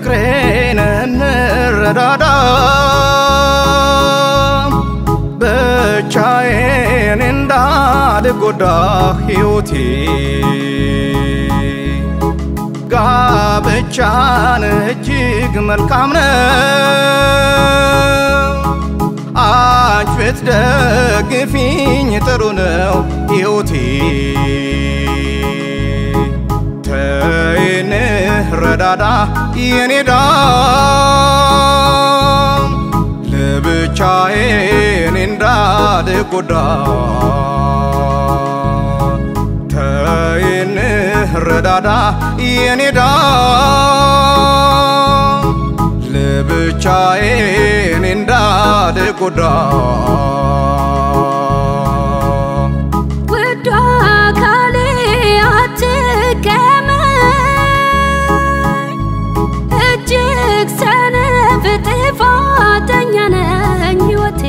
ፍቅሬን እንረዳዳ ብቻዬን እንዳልጎዳ ሕይወቴ ጋብቻን እጅግ መልካም ነው። አንቺ ብትደግፊኝ ጥሩ ነው ሕይወቴ ተይን ረዳዳ የኔዳ ለብቻዬን እንዳልጎዳ ተይን ረዳዳ የኔዳ ለብቻዬን እንዳልጎዳ ውዷ አካሌ አትገመኝ፣ እጅግ ሰነፍ ጥፋተኛ ነኝ ሕይወቴ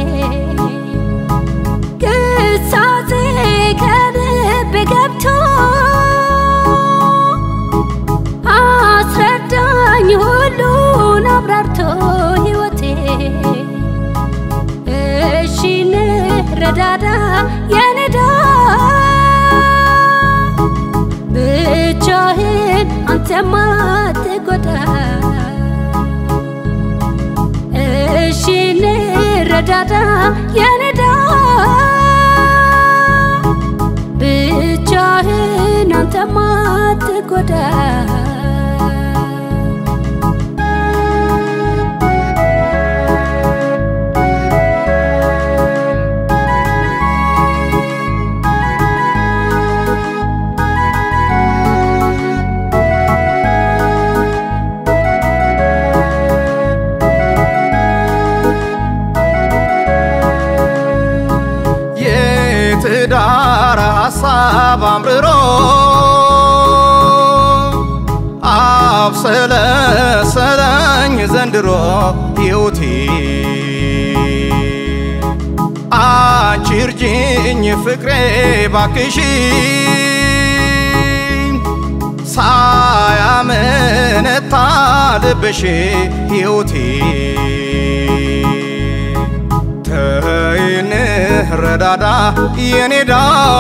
ግሳጼ ከልብ ገብቶ አስረዳኝ ሁሉን አብራርቶ ሕይወቴ እሺ እንረዳዳ የኔዳ ብቻህን አንተማ አትጎዳ እሺ እንረዳዳ የኔዳ ብቻህን አንተማ አትጎዳ የትዳር ሐሳብ አምርሮ አብሰለሰለኝ ዘንድሮ ሕይወቴ አንቺ እርጅኝ ፍቅሬ ባክሽ ሳያመነታ ልብሽ ሕይወቴ ተይን ረዳዳ የኔዳ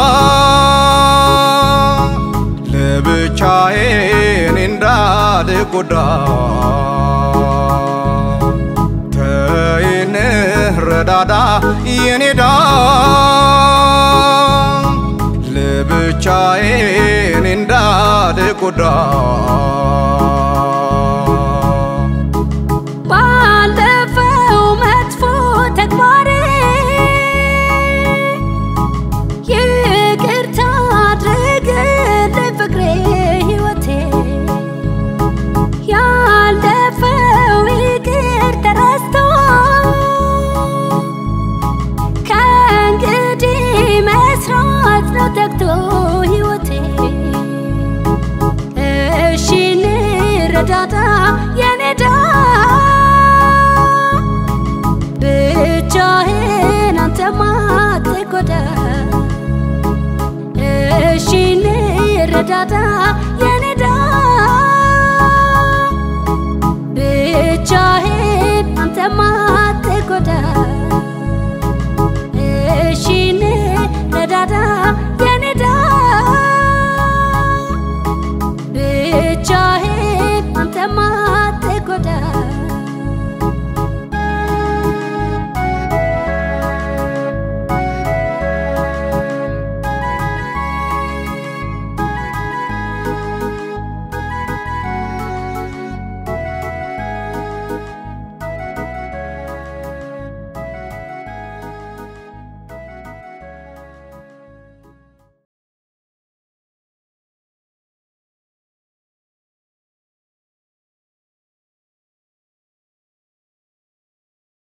ለብቻዬን እንዳልጎዳ ተይን ረዳዳ የኔዳ ለብቻዬን እንዳልጎዳ ባለፈው መጥፎ ተግባሬ ይቅርታ አድርግልኝ ፍቅሬ ሕይወቴ ያለፈው ይቅር ተረስቶ ከእንግዲህ መስራት ነው ተግቶ ሕይወቴ እሺ እንረዳዳ የኔዳ ብቻህን አንተማ አትጎዳ እሺ እንረዳዳ የኔዳ ብቻህን አንተማ አትጎዳ